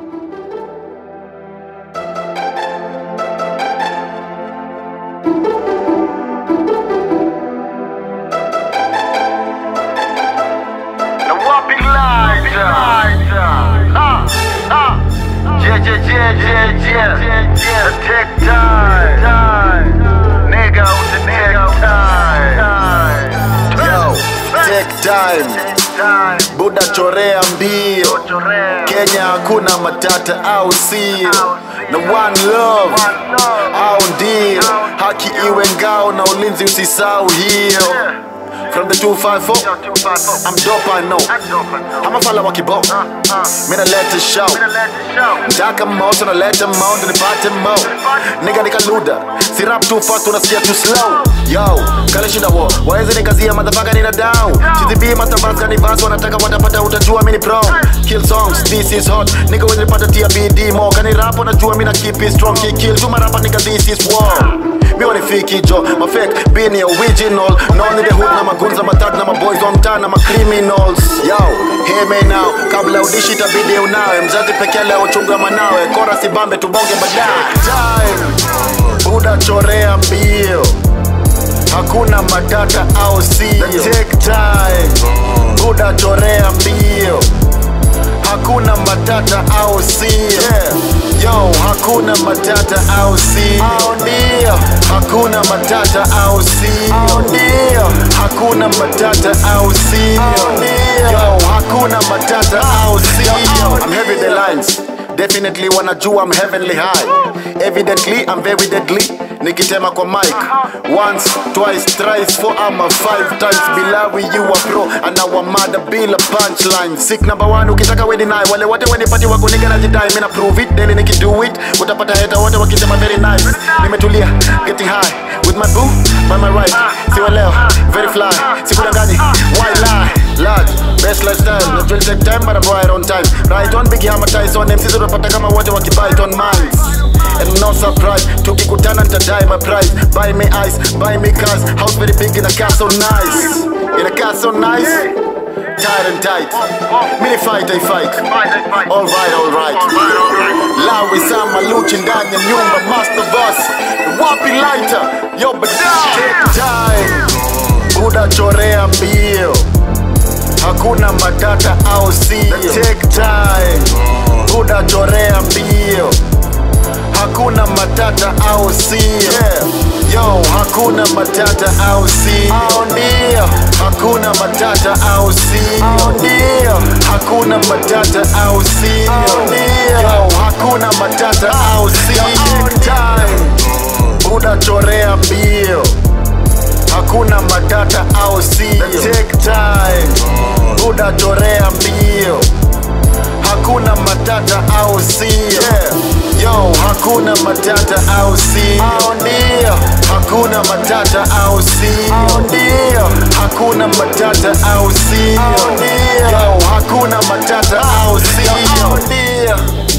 The whopping lighter. Ah, ah. Yeah, yeah, yeah, yeah, yeah. The take time. Nigga with the nigga time. Yo, take time. Buda chorea mbio Kenya hakuna matata au sio na one love au ndio haki iwe ngao na ulinzi usisau hiyo from the 254 I'm dope I know I'm a fella wa kibao Mina let it show Ndaka moto na leta mound nipate mo Nigga nikaluda Si rap too fast unasikia too slow Yo, kale shinda wo Waeze nikazia motherfucker nina down Chizibii matabas kani vas wanataka watapata utajua mini pro Kill songs, this is hot Nigga wezi nipata tia BD mo Kani rap wanajua mina keep it strong Kill kill, tuma rapa nigga this is war Mi wanifiki jo, mafake, be ni original None the hood na magunza matag na maboys wa mtaa na macriminals Yo, hear me now Kabla udishi itabidi unawe Mzazi pekee leo chunga manawe Kora sibambe tubonge baadaye Time, buda chorea mbio Hakuna matata au sio Take time, buda chorea mbio Hakuna matata au sio yeah. Yo, hakuna matata au sio Au ndio Hakuna matata au sio Au ndio Hakuna matata au sio Au ndio Yo, hakuna matata au sio I'm heavy the lines Definitely wanajua I'm heavenly high Evidently I'm very deadly Nikitema kwa mic Once, twice, thrice, four ama five times Bilawi you a pro Anawamada bila punchline Sick number one ukitaka we deny Wale wote wenipati wako nigga najidai Mina prove it, daily nikido it Utapata heta wote wakisema very nice Nimetulia, getting high With my boo, by my right Siwe leo, very fly Sikudanganyi, why lie Lad, best lifestyle Not will take time but I'm right on time Right on Biggie Hammer Tyson MCs utapata kama wote wakibite on minds And no surprise Tukikutana nitadai my price Buy me ice, buy me cars House very big in a car so nice In a car so nice Tight and tight Mini fight I fight Alright, alright Lawi sama luchi ndani ya nyumba Master boss Wapi lighter Yo badai Take time Buda chorea mbio Hakuna matata au sio Take time Buda chorea mbio Hakuna matata au sio yeah. Yo, hakuna matata au sio Au ndio Hakuna matata au sio Au ndio Hakuna matata au sio Au ndio Yo, hakuna matata au sio Take time Buda chorea mbio Hakuna matata au sio Take time Buda chorea mbio Hakuna matata au sio yeah. Yo, hakuna matata au sio Au ndio Hakuna matata au sio Au ndio Hakuna matata au sio Au ndio Yo, hakuna matata au sio Au ndio